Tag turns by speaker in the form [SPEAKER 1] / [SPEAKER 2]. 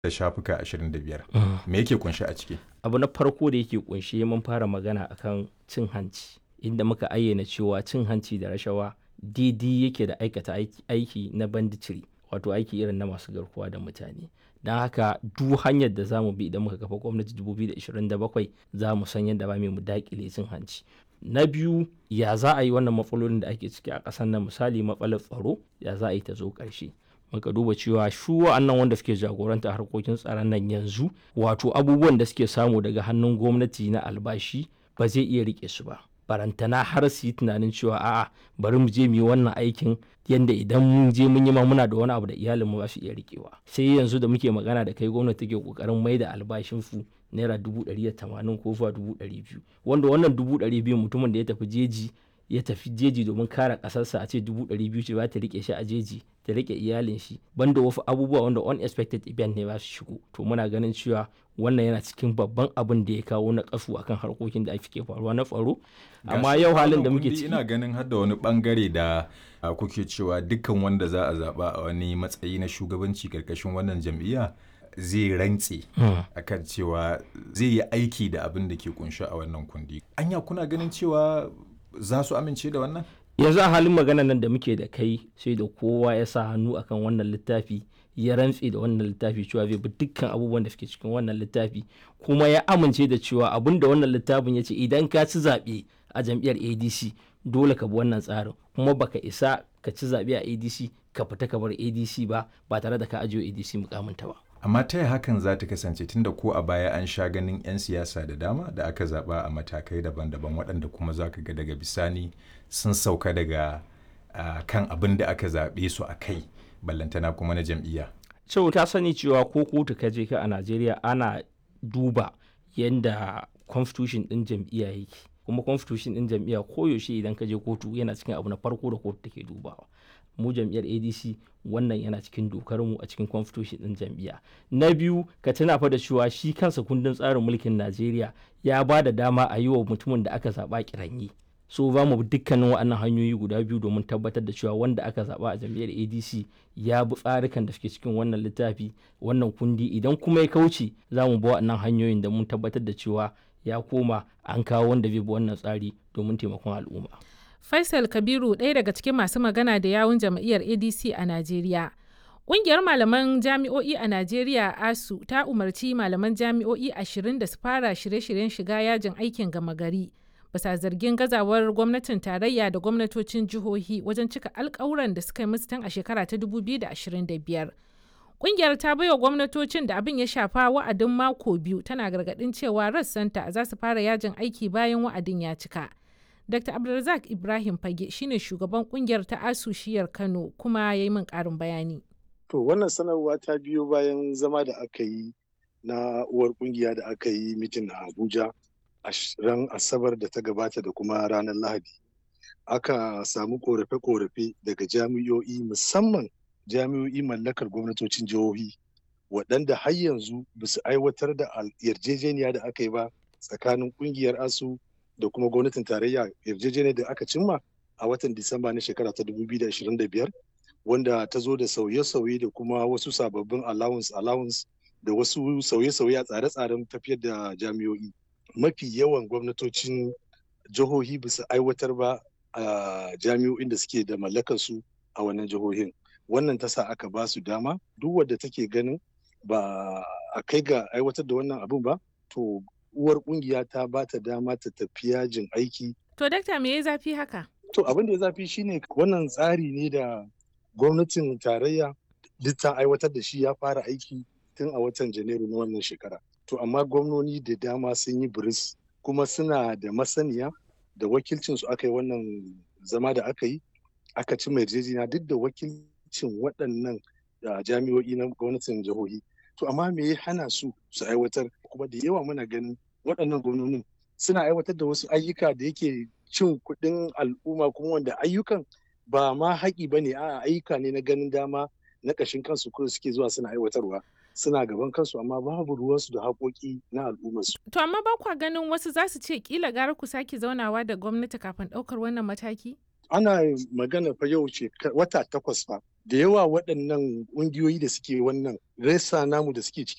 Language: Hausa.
[SPEAKER 1] da shafuka 25 me yake kunshi a ciki
[SPEAKER 2] abu na farko da yake kunshe mun fara magana akan cin hanci inda muka ayyana cewa cin hanci da rashawa daidai yake da aikata aiki na banditiri wato aiki irin na masu garkuwa da mutane don haka duk hanyar da zamu bi idan muka kafa gwamnati 2027 za mu san yadda ba mu dakile cin hanci na biyu ya za a yi wannan matsalolin da ake ciki a ƙasar nan misali matsalar tsaro ya za a yi ta zo ƙarshe muka duba cewa shu wa'annan wanda suke jagoranta harkokin tsaron nan yanzu wato abubuwan da suke samu daga hannun gwamnati na albashi ba zai iya rike su ba barantana har su yi tunanin cewa a'a bari mu je mu yi wannan aikin yanda idan mun je mun yi ma muna da wani abu da iyalin mu ba su iya rikewa sai yanzu da muke magana da kai gwamnati take kokarin mai da albashin su naira dubu ɗari da tamanin ko zuwa dubu ɗari biyu wanda wannan dubu ɗari biyu mutumin da ya tafi jeji ya tafi jeji domin kare ƙasarsa a ce dubu ɗari biyu ce ba ta rike shi a jeji ta rike iyalin shi banda wasu abubuwa wanda unexpected event ne ba su shigo to muna ganin cewa wannan yana cikin babban abin da ya kawo na kasu akan harkokin da ake faruwa na tsaro amma yau halin da muke ciki
[SPEAKER 1] ina ganin har da wani bangare da kuke cewa dukkan wanda za a zaba a wani matsayi na shugabanci karkashin wannan jam'iyya zai rantse akan cewa zai yi aiki da abin da ke kunshi a wannan kundi anya kuna ganin cewa za su amince da wannan
[SPEAKER 2] yanzu a halin magana nan da muke da kai sai da kowa ya sa hannu akan wannan littafi ya rantse da wannan littafi cewa zai bi dukkan abubuwan da suke cikin wannan littafi kuma ya amince da cewa abin da wannan littafin ya ce idan ka ci zaɓe a jam'iyyar adc dole ka bi wannan tsarin kuma baka isa ka ci zaɓe a adc ka fita ka bar adc ba ba tare da ka ajiye adc mukaminta ba
[SPEAKER 1] amma ta hakan za ta kasance tunda ko a baya an sha ganin 'yan siyasa da dama da aka zaba a matakai daban-daban waɗanda kuma za ka ga daga bisani sun sauka daga uh, kan abin da aka zaɓe su a kai ballantana kuma na jam'iyya.
[SPEAKER 2] Cewa ta sani cewa ko kotu ka je ka a Najeriya ana duba yadda constitution ɗin jam'iyya yake kuma constitution ɗin jam'iyya koyaushe idan ka je kotu yana cikin abu na farko da kotu take dubawa. mu jam'iyyar adc wannan yana cikin dokar mu a cikin constitution din jam'iyya na biyu ka tuna fa da cewa shi kansa kundin tsarin mulkin najeriya ya ba da dama a yi wa mutumin da aka zaɓa kiranyi so za mu dukkanin waɗannan hanyoyi guda biyu domin tabbatar da cewa wanda aka zaɓa a jam'iyyar adc ya bi tsarikan da suke cikin wannan littafi wannan kundi idan kuma ya kauce za mu bi waɗannan hanyoyin da mun tabbatar da cewa ya koma an kawo wanda zai bi wannan tsari domin taimakon al'umma.
[SPEAKER 3] Faisal Kabiru ɗaya daga cikin masu magana da yawun jam'iyyar ADC a Najeriya. Ƙungiyar malaman jami'o'i a Najeriya ASU ta umarci malaman jami'o'i ashirin da su fara shirye-shiryen shiga yajin aikin gama gari. Bisa zargin gazawar gwamnatin tarayya da gwamnatocin jihohi wajen cika alkawuran da suka yi musu tun a shekara ta 2025. Ƙungiyar ta baiwa gwamnatocin da abin ya shafa wa'adin mako biyu tana gargaɗin cewa rassanta za su fara yajin aiki bayan wa'adin ya cika. Dr. Abdulrazak Ibrahim Fage shine shugaban kungiyar ta Asushiyar Kano kuma ya yi min ƙarin bayani.
[SPEAKER 4] To wannan sanarwa ta biyo bayan zama da aka yi na uwar kungiya da aka yi mitin a Abuja a ran Asabar da ta gabata da kuma ranar Lahadi. Aka samu korafe-korafe daga jami'o'i musamman jami'o'i mallakar gwamnatocin jihohi waɗanda har yanzu ba su aiwatar da yarjejeniya da aka yi ba tsakanin kungiyar ASU da kuma gwamnatin tarayya yarjejeniyar da aka cimma a watan Disamba na shekara ta 2025 wanda ta zo da sauye-sauye da kuma wasu sababbin allowance allowance da wasu sauye-sauye a tsare-tsaren tafiyar da jami'o'i. Mafi yawan gwamnatocin jihohi ba su aiwatar ba a jami'o'in da suke da mallakar su a wannan jihohin. Wannan ta sa aka ba su dama duk wadda take ganin ba a kai ga aiwatar da wannan abin ba to uwar kungiya ta ba ta dama ta tafi yajin aiki.
[SPEAKER 3] To dakta me ya zafi haka?
[SPEAKER 4] To abin da ya zafi shine wannan tsari ne da gwamnatin tarayya duk ta aiwatar da shi ya fara aiki tun a watan Janairu na wannan shekara. To amma gwamnoni da dama sun yi biris kuma suna da masaniya da wakilcin su aka yi wannan zama da aka yi aka ci mai yarjejeniya duk da wakilcin waɗannan jami'o'i na gwamnatin jihohi. To amma me ya hana su su aiwatar kuma da yawa muna ganin waɗannan gwamnonin suna aiwatar da wasu ayyuka da yake cin kuɗin al'umma kuma wanda ayyukan ba ma haƙi ba ne a ayyuka ne na ganin dama na ƙashin kansu ko suke zuwa suna aiwatarwa suna gaban kansu amma babu ruwansu da haƙoƙi na al'ummarsu.
[SPEAKER 3] To amma ba kwa ganin wasu za su ce kila gara ku sake zaunawa da gwamnati kafin ɗaukar wannan mataki?
[SPEAKER 4] Ana magana fa yau ce wata takwas fa da yawa waɗannan ƙungiyoyi da suke wannan resa namu da suke cikin